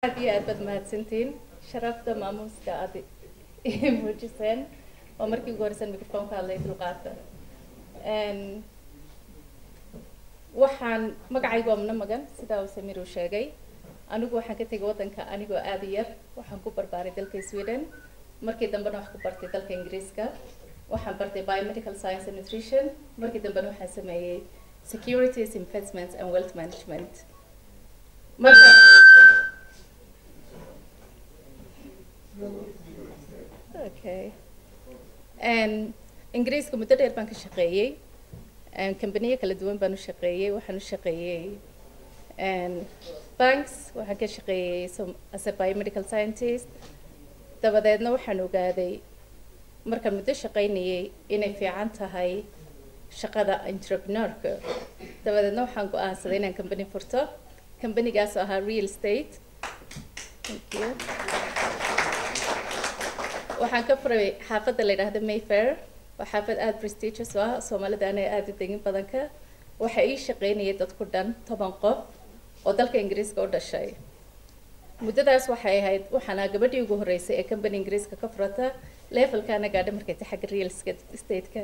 aad iyo aad baad mahadsantiin sharafta maamuuska aad i muujiseen oo markii ugu horeysan microphone ka hadlay dulqaadka waxaan magacaygu waa muna magan sidaa uu samir uu sheegay anigu waxaan ka tegay waddanka anigoo aad u yar waxaan ku barbaaray dalka sweden markii dambena wax ku bartay dalka ingiriiska waxaan bartay biomedical science and nutrition markii dambena waxaan sameeyey securities investments and wealth management marka okay ingiriiska muddo dheer baan ka shaqeeyey kambaniyo kala duwan baan u shaqeeyey waxaan u shaqeeyey banks waxaan ka shaqeeyey as a biomedical scientist dabadeedna waxaan ogaaday markaan muddo shaqaynayay inay fiican tahay shaqada entrepreneurka dabadeedna waxaan go-aansaday inaan company furto companygaas oo ahaa real estate thank you waxaan ka furay xaafadda la yidhaahdo mayfair waa xaafad aada prestigious u ah soomaalida ana aada u degin badanka waxa ii shaqaynayay dad ku dhan toban qof oo dalka ingiriiska u dhashay muddadaas waxay ahayd waxaana gabadhii ugu horreysay ee company ingiriiska ka furata levelkaana gaadha markay tahay xagga real estate-ka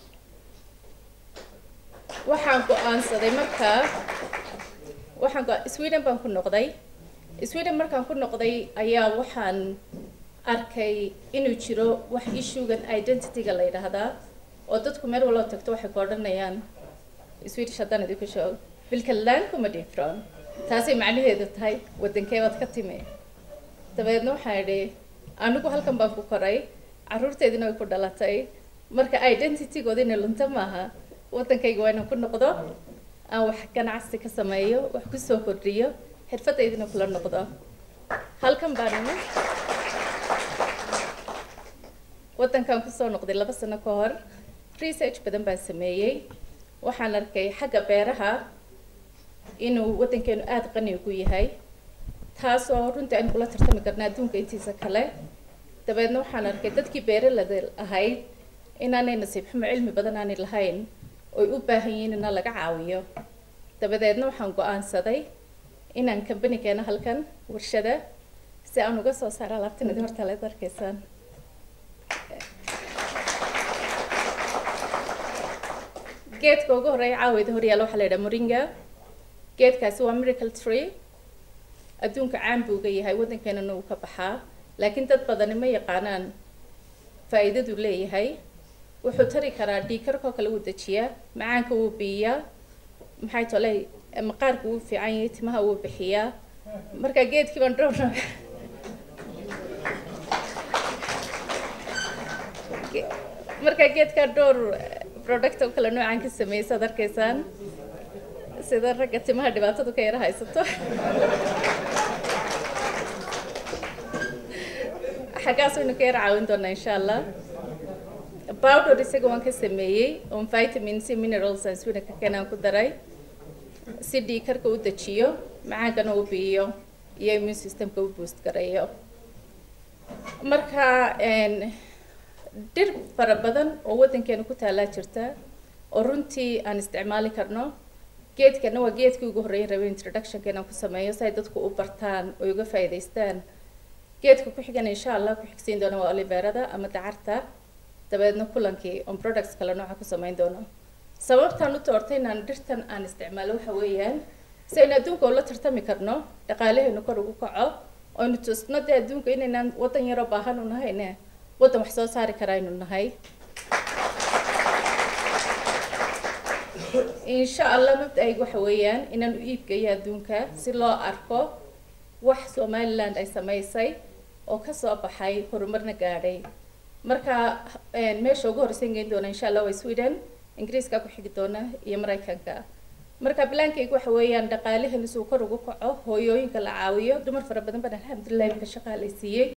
waxaan go-aansaday markaa waxaan go sweden baan ku noqday sweden markaan ku noqday ayaa waxaan arkay inuu jiro wax issuegan identity-ga la yidhaahdaa oo dadku meel waloo tagto waxay ku odhanayaan swedish haddaan idinku sheego vilka land kuma diffron taasay macnaheedu tahay waddankee baad ka timi dabeedna waxaan idhi anigu halkan baan ku koray carruurteedina way ku dhalatay marka identity-gooda inay lunta maaha waddankayga waa inaan ku noqdo aan wax ganacsi ka sameeyo wax kusoo kordhiyo xirfadaydina kula noqdo halkan baan imi waddankan kusoo noqday laba sano ka hor research badan baan sameeyey waxaan arkay xagga beeraha inuu waddankeenu aada qani ugu yahay taasoo runtii aynu kula tartami karna adduunka intiisa kale dabeedna waxaan arkay dadkii beeralada ahayd inaanay nasiib xumo cilmi badan aanay lahayn oy u baahan yihiin ina laga caawiyo dabadeedna waxaan go-aansaday inaan kambanigeena halkan warshada si aan uga soo saaro alaabtan idin horta leed arkaysaan geedka ugu horreeya caaweyda horyaala waxaa la yidhaha moringa geedkaasi waa miracle tree adduunka caan buu uga yahay waddankeenana uu ka baxaa laakiin dad badani ma yaqaanaan faa'iidadu leeyahay wuxuu tari karaa dhiikarkoo kale wuu dejiyaa macaanka wuu biiyaa maxay tole maqaarka wuu fiican yahay timaha wuu bixiyaa marka geedkii baan dhowr marka geedkaa dhowr product oo kale noocaan ka sameeyay saad arkaysaan sida ragga timaha dhibaatadu ka yara haysato xaggaas waynu ka yara caawin doonaa insha allah powder isaga waan ka sameeyey on vitamins minerals and swina ka keenaan ku daray si dhiikarka u dejiyo macaankana u biiyo iyo immune systemka u boost gareeyo marka dhir fara badan oo waddankeena ku taalaa jirta oo runtii aan isticmaali karno geedkana waa geedkii ugu horreeyay rabay introductionka inaan ku sameeyo si ay dadku u bartaan oo uga faa'iidaystaan geedka ku xigan insha allah ku xigsiin doona waa oliverada ama dacarta dabeedna kulankii on products kale nooca ku samayn doono sababtaan u doortay inaan dhirtan aan isticmaalo waxa weeyaan si aynu adduunka ula tartami karno dhaqaalaheenu kor ugu kaco oynu tusno dee adduunka inaynaan waddan yaroo baahan u nahayne waddan wax soo saari kara aynu nahay insha allah mabda-aygu waxa weeyaan inaan u iibgeeyo adduunka si loo arko wax somaliland ay samaysay oo kasoo baxay horumarna gaadhay marka meesha ugu horreysan geyn doona insha allah waa sweden ingiriiska ku xigi doona iyo maraykanka marka bilaankaygu waxa weeyaan dhaqaalaheenu suu kor ugu kaco hooyooyinka la caawiyo dumar fara badan baan alxamdulilah imka shaqaalaysiiyey